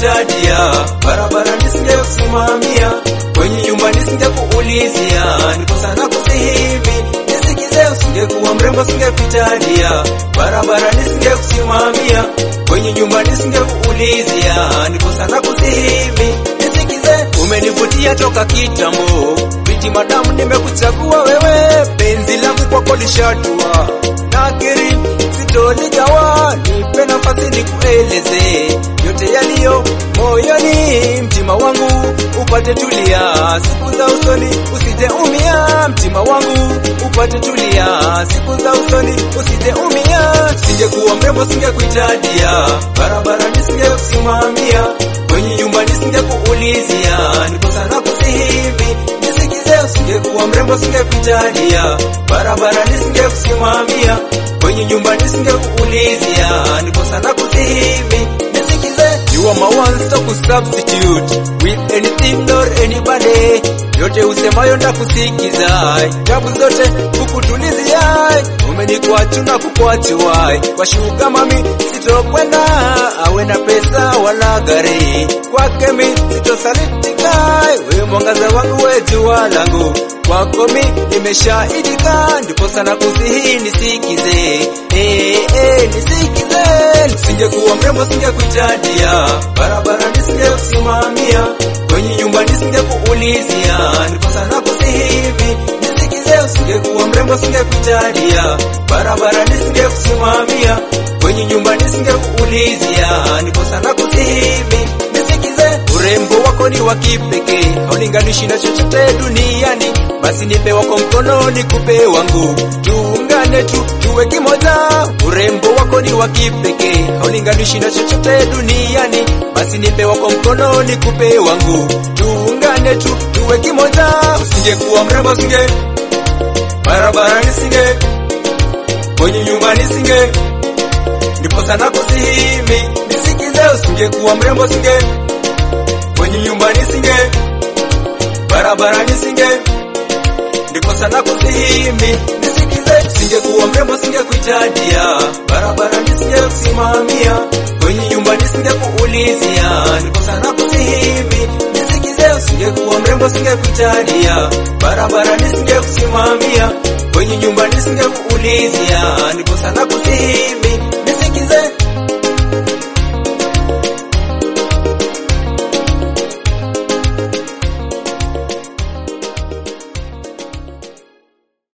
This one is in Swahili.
nisingekuitadia, barabara nisingekusimamia, kwenye nyumba nisingekuulizia, niko sana kusihimi nisikize, usingekuwa mrembo singekuitadia, barabara nisingekusimamia, kwenye nyumba nisingekuulizia, niko sana kusihimi nisikize, umenivutia toka kitambo, biti madamu, nimekuchagua wewe, penzi langu kwako lishatua, nakiri sitoligawa, nipe nafasi nikueleze yote yaliyo moyoni, mtima wangu upate tulia, siku za usoni usije umia, mtima wangu upate tulia, siku za usoni usije umia. Singekuwa mrembo singekuitadia, barabara nisingekusimamia, kwenye nyumba nisingekuulizia, niko sana kusihivi nisikize, usingekuwa mrembo singekuitadia, barabara nisingekusimamia, kwenye nyumba nisingekuulizia, niko sana kusihivi nisikize. You are my one stop substitute with anything or anybody. Yote usemayo ndakusikiza, tabu zote kukutulizia. Umenikuachu na kukuachuai kwa shuga mami, sitokwenda awe na pesa wala gari, kwake mi sitosalitika. Wewe mwangaza wangu, we jua langu, kwako mi nimeshaidika, ndipo sana kusihi nisikize, eh, eh, nisikize. Singekuwa mrembo singekuitadia, barabara nisingekusimamia, kwenye nyumba nisingekuulizia, ndipo sana kusihivi nisikize. Usingekuwa mrembo singekuitadia, barabara nisingekusimamia, kwenye nyumba nisingekuulizia, ndipo sana kusihivi nisikize. Urembo wako ni wa kipekee, haulinganishi na chochote duniani, basi nipe wako mkono nikupe wangu, tuungane tu tuwe kimoja. Urembo wako ni wa kipekee, haulinganishi na chochote duniani, basi nipe wako mkono nikupe wangu, tuungane tu tuwe kimoja. Usingekuwa mrembo singe barabara nisinge kwenye nyumba nisinge, ndipo sana kusihimi nisikize. Usingekuwa mrembo singe kwenye nyumba nisinge, barabara nisinge, ndipo sana kusihimi nisikize. Singekuwa mrembo singekuitadia, barabara nisingekusimamia, kwenye nyumba nisingekuulizia, ndipo sana kusihimi nisikize. Usingekuwa mrembo singekuitadia, barabara nisingekusimamia, kwenye nyumba nisingekuulizia, ndipo sana kusihimi